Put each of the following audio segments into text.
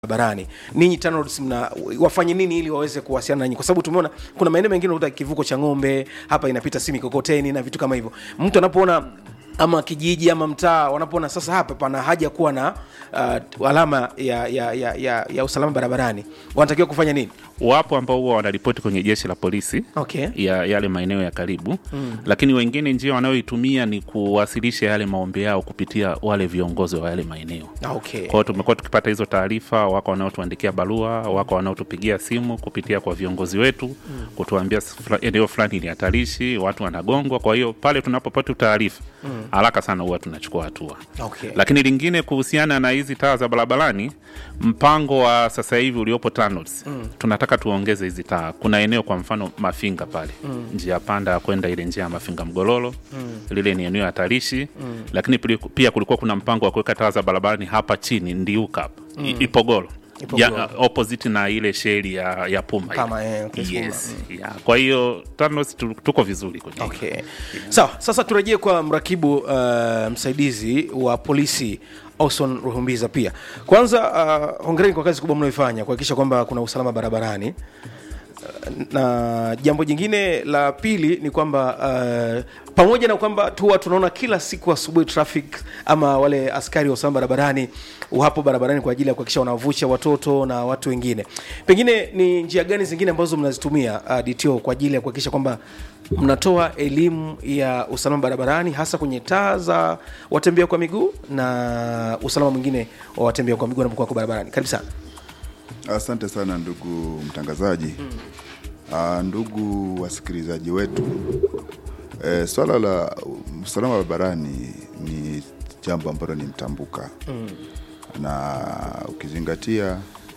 barabarani ninyi TANROADS mna wafanye nini ili waweze kuwasiliana nanyi kwa sababu tumeona kuna maeneo mengine unakuta kivuko cha ng'ombe hapa inapita si mikokoteni na vitu kama hivyo mtu anapoona ama kijiji ama mtaa wanapoona sasa hapa pana haja kuwa na uh, alama ya, ya, ya, ya, ya usalama barabarani wanatakiwa kufanya nini wapo ambao huwa wanaripoti kwenye jeshi la polisi okay ya yale maeneo ya karibu mm. lakini wengine njia wanayoitumia ni kuwasilisha yale maombi yao kupitia wale viongozi wa yale maeneo Ah, okay kwa hiyo tumekuwa tukipata hizo taarifa wako wanaotuandikia barua wako wanaotupigia simu kupitia kwa viongozi wetu mm. kutuambia fla- eneo fulani ni hatarishi watu wanagongwa kwa hiyo pale tunapopata taarifa mm. haraka sana huwa tunachukua hatua okay lakini lingine kuhusiana na hizi taa za barabarani mpango wa sasa hivi uliopo TANROADS mm. tunataka tuongeze hizi taa kuna eneo kwa mfano mafinga pale mm. njia panda ya kwenda ile njia ya mafinga mgololo mm. lile ni eneo hatarishi mm. lakini pili- pia kulikuwa kuna mpango wa kuweka taa za barabarani hapa chini ndiuka hapa mm. ipogoro Ipogoro. ya, opposite na ile sheli ya, ya puma Kama, ile. eh, okay, Puma. yes. yeah. kwa hiyo TANROADS tu- tuko vizuri kwenye hilo. okay sawa sasa turejee kwa mrakibu uh, msaidizi wa polisi Austin Ruhumbiza pia kwanza uh, hongereni kwa kazi kubwa mnaoifanya kuhakikisha kwamba kuna usalama barabarani na jambo jingine la pili ni kwamba uh, pamoja na kwamba tuwa tunaona kila siku asubuhi traffic ama wale askari wa usalama barabarani wapo barabarani kwa ajili ya kuhakikisha wanavusha watoto na watu wengine pengine ni njia gani zingine ambazo mnazitumia uh, DTO kwa ajili ya kuhakikisha kwamba mnatoa elimu ya usalama barabarani hasa kwenye taa za watembea kwa miguu na usalama mwingine wa watembea kwa miguu wanapokuwa kwa barabarani karibu sana Asante sana ndugu mtangazaji. Mm. ndugu wasikilizaji wetu, e, swala la usalama barabarani ni jambo ambalo ni mtambuka mm. na ukizingatia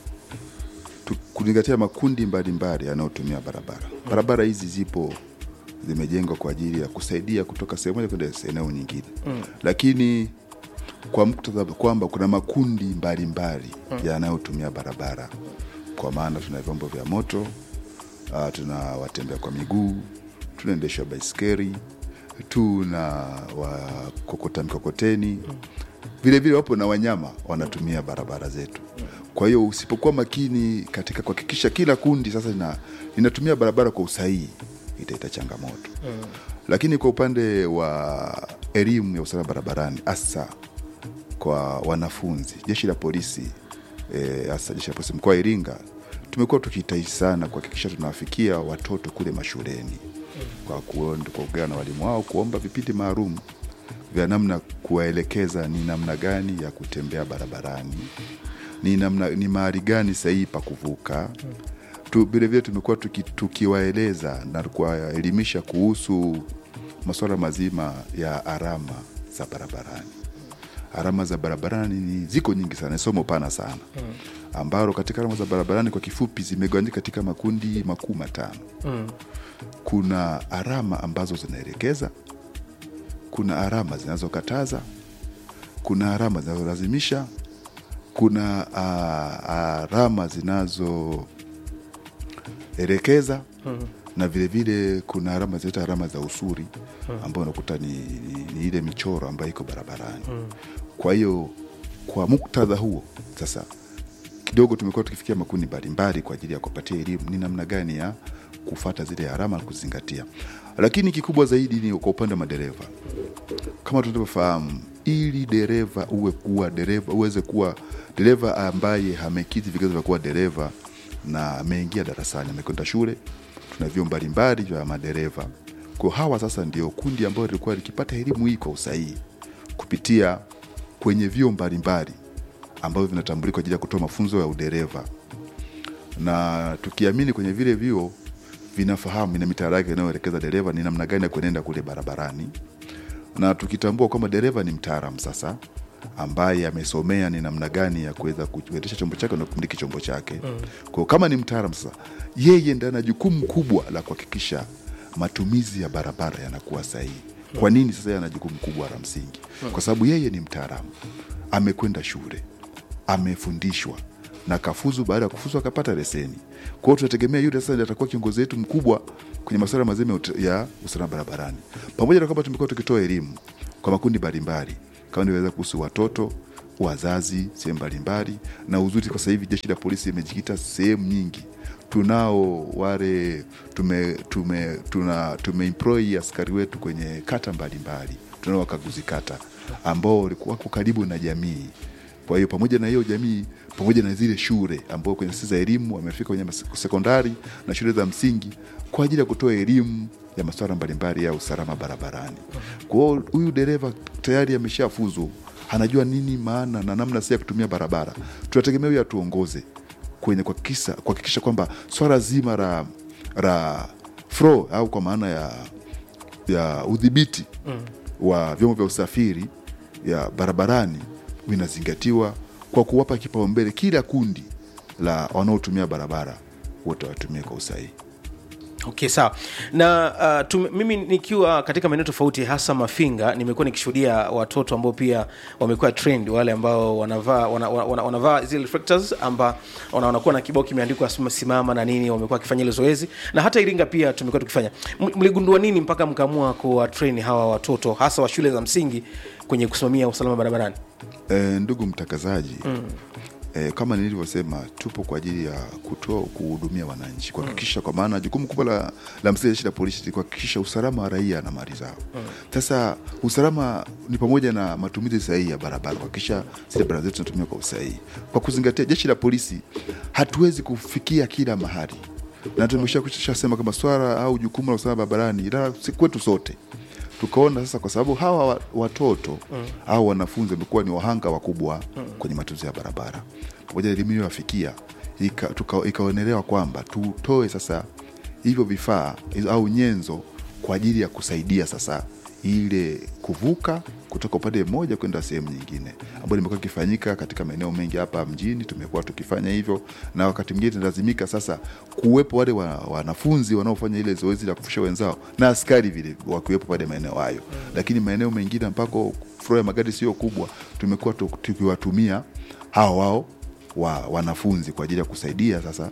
tu- kuzingatia makundi mbalimbali yanayotumia barabara mm. barabara hizi zipo zimejengwa kwa ajili ya kusaidia kutoka sehemu moja kwenda eneo nyingine mm. lakini kwa muktadha kwamba kuna makundi mbalimbali mm. yanayotumia barabara kwa maana tuna vyombo vya moto uh, tuna watembea kwa miguu tunaendesha baiskeli tuna wakokota mikokoteni vile vile wapo na wanyama wanatumia barabara zetu kwa hiyo usipokuwa makini katika kuhakikisha kila kundi sasa lina, linatumia barabara kwa usahihi itaita changamoto mm. lakini kwa upande wa elimu ya usalama barabarani hasa kwa wanafunzi jeshi la polisi eh, hasa jeshi la polisi mkoa wa iringa tumekuwa tukijitahidi sana kuhakikisha tunawafikia watoto kule mashuleni kwa kuon- kwa kuongea na walimu wao kuomba vipindi maalum vya namna kuwaelekeza ni namna gani ya kutembea barabarani ni namna ni mahali gani sahihi pa kuvuka tu vilevile tumekuwa tuki, tukiwaeleza na kuwaelimisha kuhusu masuala mazima ya alama za barabarani alama za barabarani ni ziko nyingi sana ni somo pana sana mm. ambalo katika alama za barabarani kwa kifupi zimegawanyika katika makundi makuu matano mm. kuna alama ambazo zinaelekeza kuna alama zinazokataza kuna alama zinazolazimisha kuna uh, alama zinazoelekeza mm. na vile vile kuna alama zinaita alama za usuri ambayo unakuta ni, ni, ni ile michoro ambayo iko barabarani mm. kwa hiyo kwa muktadha huo sasa kidogo tumekuwa tukifikia makundi mbalimbali kwa ajili ya kupatia elimu ni namna gani ya kufata zile alama na kuzingatia lakini kikubwa zaidi ni kwa upande wa madereva kama tunavyofahamu ili dereva uwe kuwa dereva uweze kuwa dereva ambaye amekidhi vigezo vya kuwa dereva na ameingia darasani amekwenda shule tuna vyuo mbalimbali vya madereva kwa hawa sasa ndio kundi ambayo lilikuwa likipata elimu hii kwa usahihi kupitia kwenye vyuo mbalimbali ambavyo vinatambulika kwa ajili ya kutoa mafunzo ya udereva na tukiamini kwenye vile vyuo vinafahamu ina mitaala yake inayoelekeza dereva ni namna gani ya kuenenda kule barabarani na tukitambua kwamba dereva ni mtaalamu sasa ambaye amesomea ni namna gani ya kuweza kuendesha chombo chake na kumiliki chombo chake mm. kwao kama ni mtaalamu sasa yeye ndiye ana jukumu kubwa la kuhakikisha matumizi ya barabara yanakuwa sahihi kwa nini sasa yeye ana jukumu kubwa la msingi kwa sababu yeye ni mtaalamu amekwenda shule amefundishwa na kafuzu baada ya kufuzu akapata leseni kwa hiyo tunategemea yule sasa ndiye atakuwa kiongozi wetu mkubwa kwenye masuala mazima ya ut- ya usalama barabarani pamoja na kwamba tumekuwa tukitoa elimu kwa makundi mbalimbali kama niliweza kuhusu watoto wazazi sehemu mbalimbali, na uzuri kwa sasa hivi jeshi la polisi limejikita sehemu nyingi. Tunao wale tume, tume, tuna, tumeemploy askari wetu kwenye kata mbalimbali, tunao wakaguzi kata ambao walikuwa wako karibu na jamii. Kwa hiyo pamoja na hiyo jamii, pamoja na zile shule ambao kwenye sisi za elimu wamefika kwenye mas- sekondari na shule za msingi kwa ajili ya kutoa elimu ya masuala mbalimbali ya usalama barabarani. Kwa hiyo huyu dereva tayari ameshafuzu, anajua nini maana na namna si ya kutumia barabara. Tunategemea huyu atuongoze kwenye kuhakikisha kuhakikisha kwamba swala zima la la flow au kwa maana ya ya udhibiti wa vyombo vya usafiri ya barabarani vinazingatiwa kwa kuwapa kipaumbele kila kundi la wanaotumia barabara wote watumie kwa usahihi. okay sawa na uh, tume, mimi nikiwa katika maeneo tofauti hasa mafinga nimekuwa nikishuhudia watoto ambao pia wamekuwa trend wale ambao wanavaa wana, wana, wanavaa zile reflectors amba wana- wanakuwa na kibao kimeandikwa sima- simama na nini wamekuwa wakifanya ile zoezi na hata iringa pia tumekuwa tukifanya M- mligundua nini mpaka mkaamua kuwa train hawa watoto hasa wa shule za msingi kwenye kusimamia usalama barabarani E, ndugu mtangazaji mm. e, kama nilivyosema tupo kwa ajili ya kutoa kuhudumia wananchi kuhakikisha kwa maana jukumu kubwa la, la msingi la jeshi la polisi ni kuhakikisha usalama wa raia na mali zao sasa usalama ni pamoja na matumizi sahihi ya barabara kuhakikisha zile barabara zetu zinatumia kwa usahihi kwa kuzingatia jeshi la polisi hatuwezi kufikia kila mahali na tumeshasema kama swala au jukumu la usalama barabarani la si kwetu sote tukaona sasa kwa sababu hawa wa- watoto mm. au wanafunzi wamekuwa ni wahanga wakubwa mm. kwenye matumizi ya barabara pamoja na elimu iliyowafikia ika- tuka- ikaonelewa kwamba tutoe sasa hivyo vifaa hizo- au nyenzo kwa ajili ya kusaidia sasa ile kuvuka kutoka upande mmoja kwenda sehemu nyingine ambayo limekuwa ikifanyika katika maeneo mengi hapa mjini tumekuwa tukifanya hivyo na wakati mwingine tunalazimika sasa kuwepo wale wa- wanafunzi wanaofanya ile zoezi la kufusha wenzao na askari vile wakiwepo pale maeneo hayo lakini maeneo mengine ambako flow ya magari sio kubwa tumekuwa tu- tukiwatumia hao wao wa wanafunzi kwa ajili ya kusaidia sasa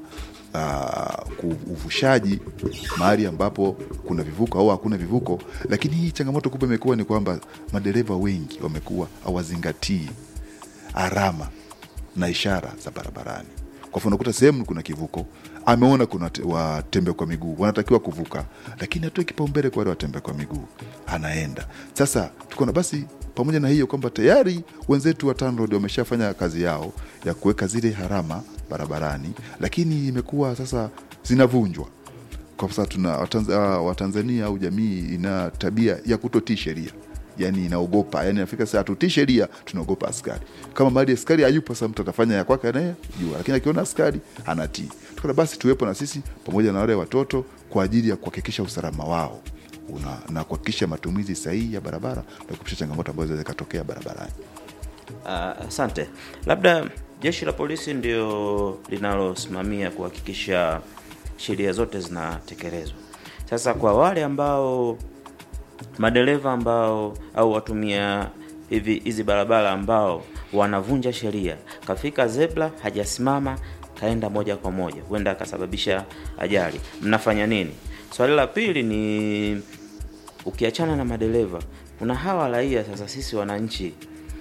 uh, uvushaji mahali ambapo kuna vivuko au hakuna vivuko lakini hii changamoto kubwa imekuwa ni kwamba madereva wengi wamekuwa hawazingatii alama na ishara za barabarani kwa mfano unakuta sehemu kuna kivuko ameona kuna te- watembea kwa miguu wanatakiwa kuvuka lakini atoe kipaumbele kwa wale watembea kwa miguu anaenda sasa tukaona basi pamoja na hiyo kwamba tayari wenzetu wa TANROADS wameshafanya kazi yao ya kuweka zile harama barabarani lakini imekuwa sasa zinavunjwa kwa sasa tuna Watanz- ah, watanzania au jamii ina tabia ya kutotii sheria yani inaogopa yani nafika saa tutii sheria tunaogopa askari kama mahali askari hayupo sasa mtu atafanya ya kwake anayejua lakini akiona askari anatii tukana basi tuwepo na sisi pamoja na wale watoto kwa ajili ya kuhakikisha usalama wao una, na kuhakikisha matumizi sahihi ya barabara na kuepusha changamoto ambazo zinaweza zikatokea barabarani Ah, Asante. Labda jeshi la polisi ndio linalosimamia kuhakikisha sheria zote zinatekelezwa. Sasa kwa wale ambao madereva ambao au watumia hivi hizi barabara ambao wanavunja sheria, kafika zebra hajasimama, kaenda moja kwa moja, huenda akasababisha ajali, mnafanya nini? Swali la pili ni ukiachana na madereva, kuna hawa raia sasa, sisi wananchi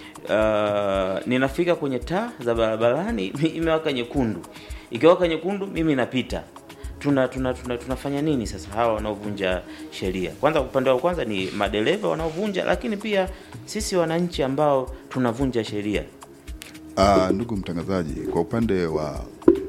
uh, ninafika kwenye taa za barabarani imewaka nyekundu, ikiwaka nyekundu mimi napita tuna, tuna, tuna tunafanya nini sasa hawa wanaovunja sheria? Kwanza upande wa kwanza ni madereva wanaovunja, lakini pia sisi wananchi ambao tunavunja sheria. Uh, ndugu mtangazaji, kwa upande wa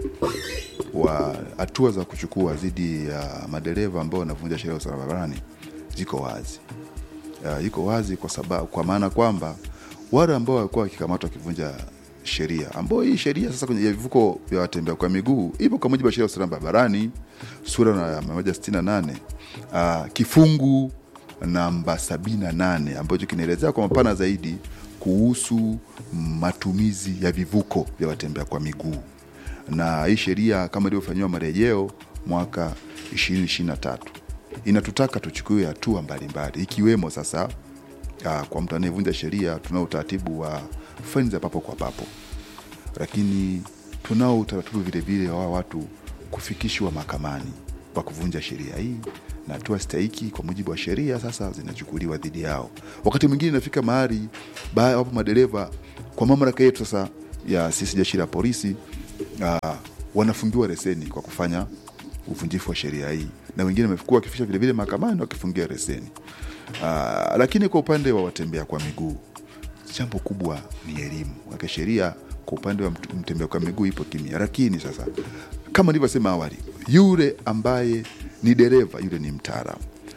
wa hatua za kuchukua dhidi ya madereva ambao wanavunja sheria ya usalama barabarani ziko wazi. Uh, iko wazi kwa sababu kwa maana kwamba wale ambao walikuwa wakikamatwa wakivunja sheria ambao hii sheria sasa kwenye ya vivuko vya watembea kwa miguu ipo kwa mujibu wa sheria ya usalama barabarani sura na 168 uh, kifungu namba 78 ambacho kinaelezea kwa mapana zaidi kuhusu matumizi ya vivuko vya watembea kwa miguu na hii sheria kama ilivyofanyiwa marejeo mwaka 2023 inatutaka tuchukue hatua mbalimbali ikiwemo sasa uh, kwa mtu anayevunja sheria tunao utaratibu wa faini za papo kwa papo lakini tunao utaratibu vile vile wa watu kufikishwa mahakamani kwa kuvunja sheria hii na hatua stahiki kwa mujibu wa sheria sasa zinachukuliwa dhidi yao. Wakati mwingine inafika mahali ba- wapo madereva kwa mamlaka yetu sasa ya sisi jeshi la polisi uh, wanafungiwa leseni kwa kufanya uvunjifu wa sheria hii, na wengine wamekuwa wakifikisha vilevile mahakamani wakifungia leseni. Uh, lakini kwa upande wa watembea kwa miguu jambo kubwa ni elimu. Maana sheria kwa upande wa mtu- mtembea kwa miguu ipo kimya, lakini sasa kama nilivyosema awali, yule ambaye ni dereva yule ni mtaalamu.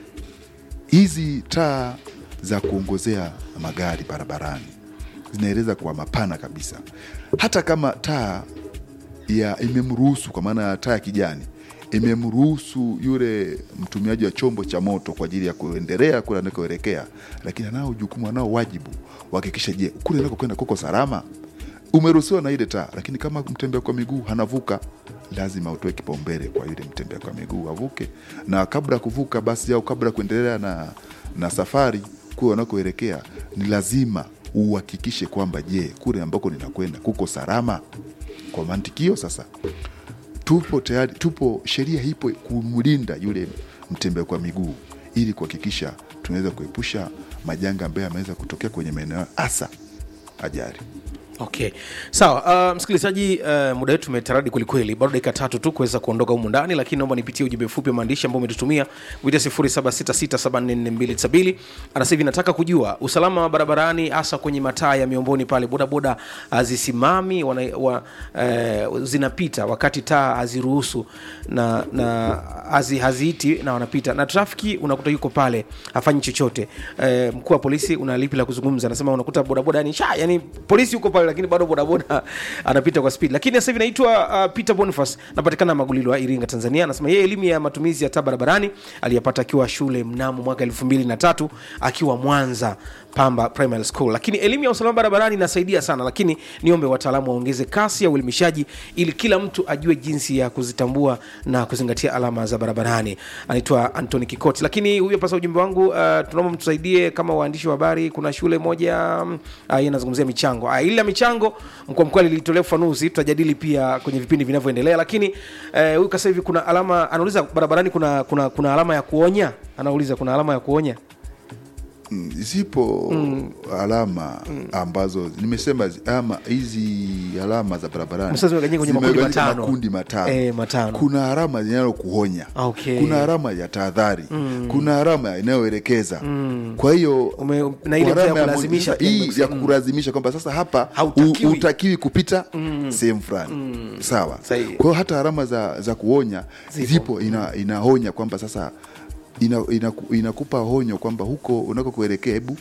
Hizi taa za kuongozea magari barabarani zinaeleza kwa mapana kabisa, hata kama taa ya imemruhusu kwa maana ya taa ya kijani imemruhusu yule mtumiaji wa chombo cha moto kwa ajili ya kuendelea kule anakoelekea, lakini anao jukumu, anao wajibu wahakikisha, je, kule anakokwenda kuko salama. Umeruhusiwa na ile taa, lakini kama mtembea kwa miguu hanavuka, lazima utoe kipaumbele kwa yule mtembea kwa miguu avuke, na kabla ya kuvuka basi au kabla ya kuendelea na, na safari kule wanakoelekea, ni lazima uhakikishe kwamba je, kule ambako ninakwenda kuko salama. Kwa mantikio sasa tupo tayari, tupo sheria ipo kumlinda yule mtembea kwa miguu ili kuhakikisha tunaweza kuepusha majanga ambayo yameweza kutokea kwenye maeneo hasa ajali. okay sawa uh, msikilizaji uh, muda wetu umetaradi kwelikweli bado dakika tatu tu kuweza kuondoka humu ndani lakini naomba nipitie ujumbe mfupi wa maandishi ambao umetutumia kupitia 07667442 anasema hivi nataka kujua usalama wa barabarani hasa kwenye mataa ya miomboni pale bodaboda hazisimami wana, wa, uh, zinapita wakati taa haziruhusu na, na hazi, haziiti na wanapita na trafiki unakuta yuko pale hafanyi chochote uh, mkuu wa polisi una lipi la kuzungumza anasema unakuta bodaboda yani sha yani polisi yuko pale lakini bado bodaboda anapita kwa speed lakini sasa hivi naitwa uh, peter boniface napatikana magulilo wa iringa tanzania anasema yeye elimu ya matumizi ya taa barabarani aliyapata akiwa shule mnamo mwaka elfu mbili na tatu akiwa mwanza pamba primary school lakini elimu ya usalama barabarani inasaidia sana lakini niombe wataalamu waongeze kasi ya uelimishaji ili kila mtu ajue jinsi ya kuzitambua na kuzingatia alama za barabarani anaitwa antony kikoti lakini huyo pasa ujumbe wangu uh, tunaomba mtusaidie kama waandishi wa habari kuna shule moja um, uh, hii inazungumzia michango uh, ili la michango mkoa mkoa lilitolea ufanuzi tutajadili pia kwenye vipindi vinavyoendelea lakini eh, huyu kasa hivi kuna alama anauliza barabarani kuna, kuna, kuna alama ya kuonya anauliza kuna alama ya kuonya Mm, zipo alama ambazo nimesema zi- ama hizi alama za barabarani Sasa zimegawanyika kwenye makundi zimegawanyika matano. makundi matano. Eh, matano. Kuna alama inayokuonya Okay. kuna alama ya tahadhari kuna alama inayoelekeza kwa hiyo Ume- na ile kwa ya alama ya kulazimisha moja- pia hii nimekusema. ya kukulazimisha kwamba sasa hapa Hautakiwi. hu- hutakiwi kupita sehemu fulani sawa Sahihi. kwa hiyo hata alama za, za kuonya zipo ina, inaonya kwamba sasa ina, ina, inakupa onyo kwamba huko unakokuelekea hebu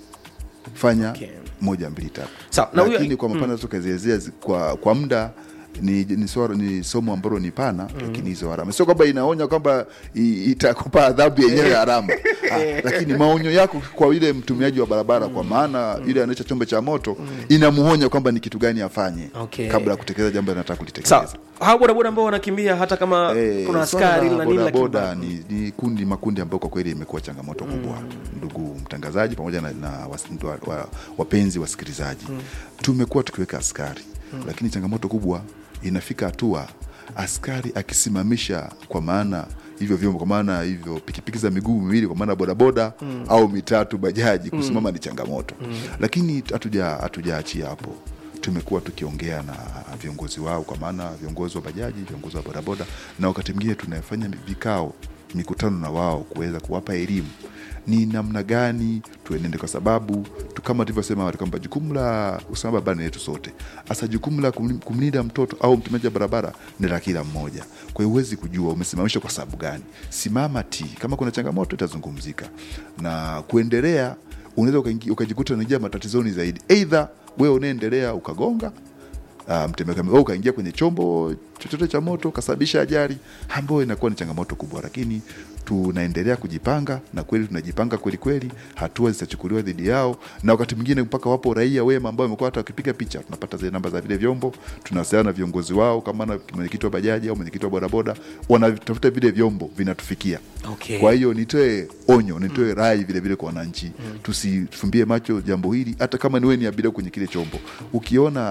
fanya Okay. moja mbili tatu Sawa, na huyo- lakini kwa mapana tukazielezea zi- kwa, kwa muda ni, ni, swala, ni somo ambalo ni pana lakini hizo alama sio kwamba inaonya kwamba i- itakupa adhabu yenyewe ya alama ah, lakini maonyo yako kwa yule mtumiaji wa barabara kwa maana yule anaecha chombo cha moto inamuonya kwamba ni kitu gani afanye Okay. kabla ya kutekeleza jambo anataka kulitekeleza sawa hao bodaboda ambao wanakimbia hata kama Eh, kuna swala askari la na nini lakini bodaboda ni, ni kundi makundi ambayo kwa kweli imekuwa changamoto kubwa ndugu mtangazaji pamoja na, na was, wa, wa, wapenzi wasikilizaji tumekuwa tukiweka askari lakini changamoto kubwa inafika hatua askari akisimamisha kwa maana hivyo vyombo kwa maana hivyo pikipiki za miguu miwili kwa maana bodaboda au mitatu bajaji kusimama ni changamoto lakini hatuja hatujaachia hapo tumekuwa tukiongea na viongozi wao kwa maana viongozi wa bajaji viongozi wa bodaboda na wakati mwingine tunafanya vikao mikutano na wao kuweza kuwapa elimu ni namna gani tuenende kwa sababu tu kama tulivyosema awali kwamba jukumu la usalama barabarani letu sote hasa jukumu la kumli- kumlinda mtoto au mtumiaji wa barabara ni la kila mmoja kwa hiyo huwezi kujua umesimamishwa kwa sababu gani simama ti kama kuna changamoto itazungumzika na kuendelea unaweza ukaingi- ukajikuta unaingia matatizoni zaidi eidha wewe unaendelea ukagonga uh, mtembea wewe ukaingia kwenye chombo chochote cha moto ukasababisha ajali ambayo inakuwa ni changamoto kubwa lakini tunaendelea kujipanga na kweli tunajipanga kweli kweli hatua zitachukuliwa dhidi yao na wakati mwingine mpaka wapo raia wema ambao wamekuwa hata wakipiga picha tunapata zile namba za vile vyombo tunawasiliana na viongozi wao kama na mwenyekiti wa bajaji au mwenyekiti wa bodaboda wanatafuta vile vyombo vinatufikia Okay. kwa hiyo nitoe onyo nitoe rai vile vile kwa wananchi tusifumbie macho jambo hili hata kama niwe ni abiria kwenye kile chombo ukiona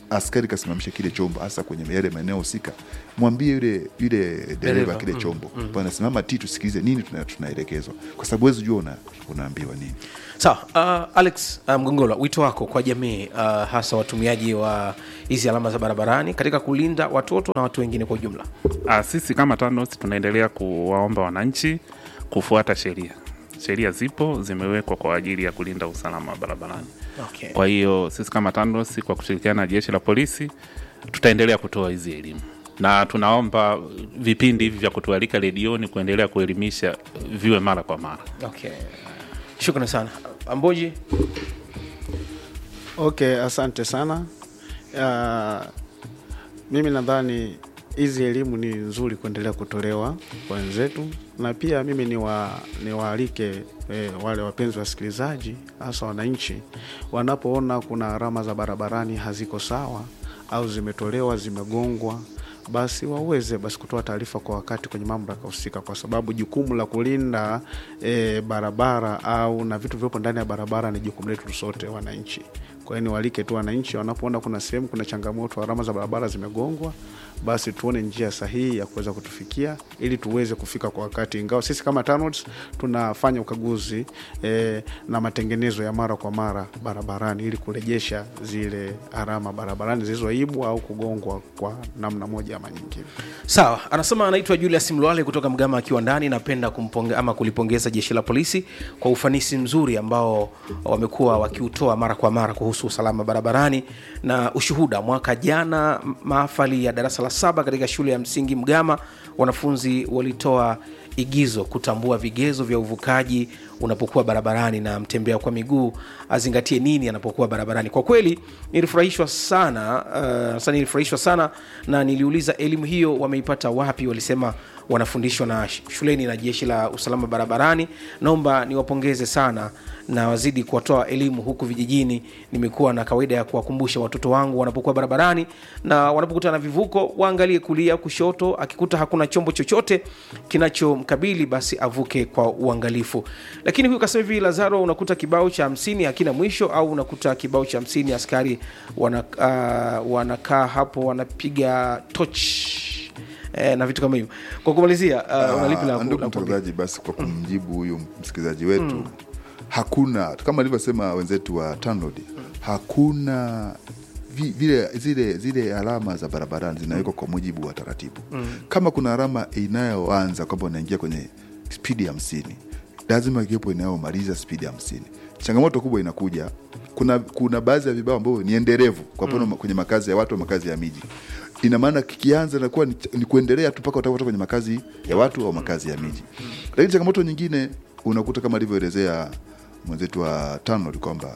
askari kasimamisha kile chombo hasa kwenye yale maeneo husika mwambie yule yule Dereva, dereva kile chombo bwana simama ti tusikilize nini tuna- tunaelekezwa kwa sababu huwezi jua una, unaambiwa nini sawa uh, alex uh, mgongola wito wako kwa jamii uh, hasa watumiaji wa hizi alama za barabarani katika kulinda watoto na watu wengine kwa ujumla Ah, sisi kama TANROADS tunaendelea kuwaomba wananchi kufuata sheria. Sheria zipo zimewekwa kwa ajili ya kulinda usalama wa barabarani. okay. Kwa hiyo sisi kama TANROADS kwa kushirikiana na jeshi la polisi tutaendelea kutoa hizi elimu na tunaomba vipindi hivi vya kutualika redioni kuendelea kuelimisha viwe mara kwa mara. okay. shukrani sana amboji Okay, asante sana. Uh, mimi nadhani hizi elimu ni nzuri kuendelea kutolewa kwa wenzetu, na pia mimi niwa, niwaalike eh, wale wapenzi wasikilizaji, hasa wananchi, wanapoona kuna alama za barabarani haziko sawa au zimetolewa zimegongwa basi waweze basi kutoa taarifa kwa wakati kwenye mamlaka husika, kwa sababu jukumu la kulinda e, barabara au na vitu vyopo ndani ya barabara ni jukumu letu sote wananchi. Kwa hiyo niwalike tu wananchi, wanapoona kuna sehemu kuna changamoto, alama za barabara zimegongwa, basi tuone njia sahihi ya kuweza kutufikia ili tuweze kufika kwa wakati, ingawa sisi kama TANROADS tunafanya ukaguzi e, na matengenezo ya mara kwa mara barabarani ili kurejesha zile alama barabarani zilizoibwa au kugongwa kwa namna moja ama nyingine. sawa anasema anaitwa julius mlwale kutoka mgama akiwa ndani napenda kumponge, ama kulipongeza jeshi la polisi kwa ufanisi mzuri ambao wamekuwa wakiutoa mara kwa mara kuhusu usalama barabarani na ushuhuda mwaka jana m- mahafali ya darasa la saba katika shule ya msingi mgama wanafunzi walitoa igizo kutambua vigezo vya uvukaji unapokuwa barabarani na mtembea kwa miguu azingatie nini anapokuwa barabarani kwa kweli nilifurahishwa sana uh, sasa nilifurahishwa sana na niliuliza elimu hiyo wameipata wapi walisema wanafundishwa na sh- shuleni na jeshi la usalama barabarani naomba niwapongeze sana na wazidi kuwatoa elimu huku vijijini nimekuwa na kawaida ya kuwakumbusha watoto wangu wanapokuwa barabarani na wanapokutana na vivuko waangalie kulia kushoto akikuta hakuna chombo chochote kinachomkabili basi avuke kwa uangalifu lakini huyu kasema hivi lazaro unakuta kibao cha hamsini hakina mwisho au unakuta kibao cha hamsini askari wana, uh, wanakaa hapo wanapiga toch eh, na vitu kama hivyo kwa kumalizia uh, unalipi la Ah, ku- ndugu la kuongea? mtangazaji basi kwa kumjibu huyu msikilizaji wetu hakuna kama alivyosema wenzetu wa TANROADS hakuna vi- vile zile zile alama za barabarani zinawekwa kwa mujibu wa taratibu kama kuna alama inayoanza kwamba unaingia kwenye spidi hamsini lazima ikiwepo inayomaliza spidi hamsini changamoto kubwa inakuja kuna kuna baadhi ya vibao ambavyo ni endelevu kwa mfano kwenye makazi ya watu au makazi ya miji ina maana kikianza nakuwa ni, ni kuendelea tu mpaka utakapotoka kwenye makazi ya watu au makazi ya miji lakini changamoto nyingine unakuta kama alivyoelezea mwenzetu wa TANROADS kwamba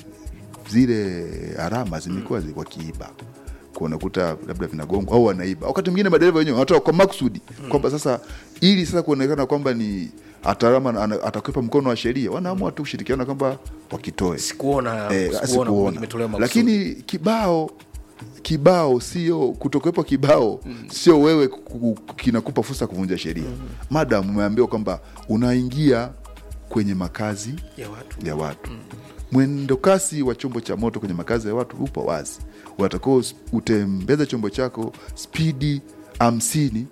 zile alama zimekuwa zi- wakiiba Kwa unakuta labda vinagongwa au wanaiba wakati mwingine madereva wenyewe wanatoa kwa makusudi kwamba sasa ili sasa kuonekana kwamba ni atalama ana- atakwepa mkono wa sheria wanaamua tu kushirikiana kwamba wakitoe sikuona Eh, sikuona sikuona. kwamba kimetolewa makusudi. lakini kibao kibao sio kutokuwepo kibao sio wewe ku- ku- kinakupa fursa ya kuvunja sheria madam umeambiwa kwamba unaingia kwenye makazi ya watu ya watu mwendo kasi wa chombo cha moto kwenye makazi ya watu upo wazi unatakiwa us- utembeze chombo chako spidi hamsini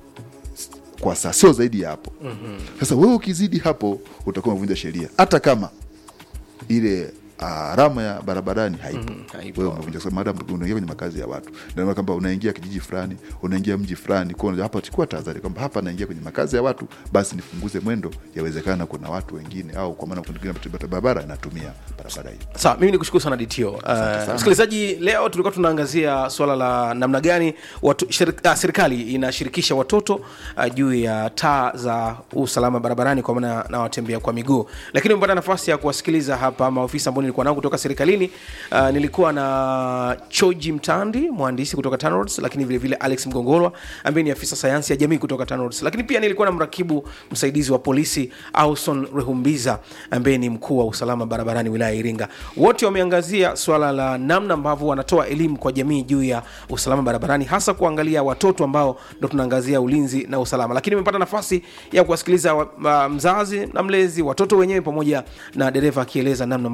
kwa saa sio zaidi ya hapo sasa wewe ukizidi hapo utakuwa umevunja sheria hata kama ile alama ya barabarani haipo haipo. wewe umevunja kwa sababu madam unaingia kwenye makazi ya watu ndio maana kwamba unaingia kijiji fulani unaingia mji fulani kwa hiyo hapa chukua tahadhari kwamba hapa naingia kwenye makazi ya watu basi nifunguze mwendo yawezekana kuna watu wengine au kwa maana kuna wengine barabara inatumia barabara hii sawa mimi nikushukuru sana dto uh, msikilizaji leo tulikuwa tunaangazia swala la namna gani watu, shirik, uh, serikali inashirikisha watoto uh, juu ya taa za usalama barabarani kwa maana na watembea kwa miguu lakini umepata nafasi ya kuwasikiliza hapa maofisa ambao nilikuwa nao kutoka serikalini uh, nilikuwa na choji mtandi mhandisi kutoka TANROADS, lakini vile vile alex mgongolwa ambaye ni afisa sayansi ya jamii kutoka TANROADS. lakini pia nilikuwa na mrakibu msaidizi wa polisi auson rehumbiza ambaye ni mkuu wa usalama barabarani wilaya ya iringa wote wameangazia swala la namna ambavyo wanatoa elimu kwa jamii juu ya usalama barabarani hasa kuangalia watoto ambao ndo tunaangazia ulinzi na usalama lakini imepata nafasi ya kuwasikiliza wa- ma- mzazi na mlezi watoto wenyewe pamoja na dereva akieleza namna ambavyo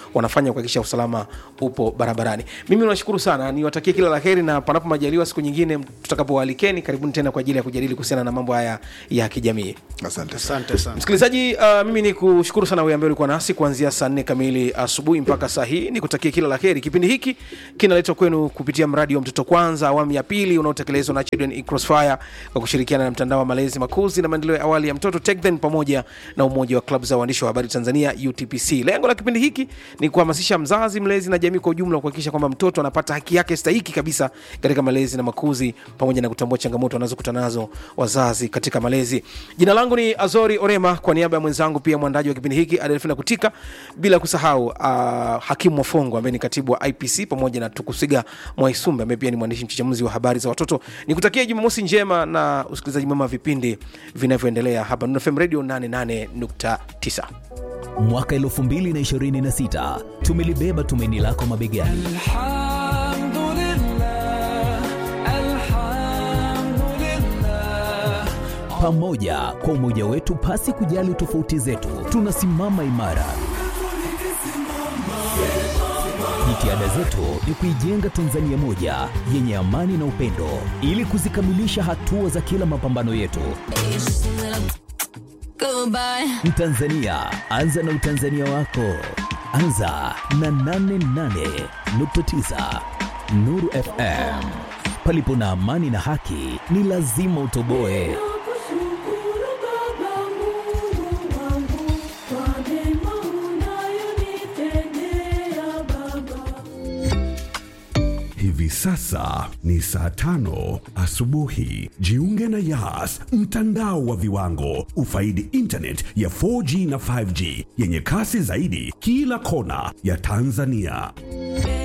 wanafanya kuhakikisha usalama upo barabarani mimi nashukuru sana niwatakie kila la heri na panapo majaliwa siku nyingine tutakapowalikeni karibuni tena kwa ajili ya kujadili kuhusiana na mambo haya ya kijamii asante sana. asante sana msikilizaji uh, mimi ni kushukuru sana wewe ambaye ulikuwa nasi kuanzia saa nne kamili asubuhi mpaka saa hii ni kutakia kila la heri kipindi hiki kinaletwa kwenu kupitia mradi wa mtoto kwanza awamu ya pili unaotekelezwa na children in crossfire kwa kushirikiana na mtandao wa malezi makuzi na maendeleo ya awali ya mtoto TechThen pamoja na umoja wa klabu za waandishi wa habari tanzania utpc lengo la kipindi hiki ni kuhamasisha mzazi mlezi na jamii kwa ujumla kuhakikisha kwamba mtoto anapata haki yake stahiki kabisa katika malezi na makuzi pamoja na kutambua changamoto wanazokutana nazo wazazi katika malezi jina langu ni azori orema kwa niaba ya mwenzangu pia mwandaji wa kipindi hiki adelfina kutika bila kusahau uh, hakimu wafongo ambaye ni katibu wa ipc pamoja na tukusiga mwaisumbe ambaye pia ni mwandishi mchachamuzi wa habari za watoto nikutakia jumamosi njema na usikilizaji mwema wa vipindi vinavyoendelea hapa Nuru fm radio 88.9 mwaka 2026 tumelibeba tumaini lako mabegani الحمد لله الحمد لله pamoja kwa umoja wetu pasi kujali tofauti zetu tunasimama imara jitihada zetu ni kuijenga tanzania moja yenye amani na upendo ili kuzikamilisha hatua za kila mapambano yetu Goodbye. mtanzania anza na utanzania wako anza na 88.9 nuru fm palipo na amani na haki ni lazima utoboe Nakushukuru Baba Mungu wangu kwa mema unayonitendea Baba. Hivi sasa ni saa tano asubuhi. Jiunge na Yas, mtandao wa viwango. Ufaidi internet ya 4G na 5G yenye kasi zaidi kila kona ya Tanzania.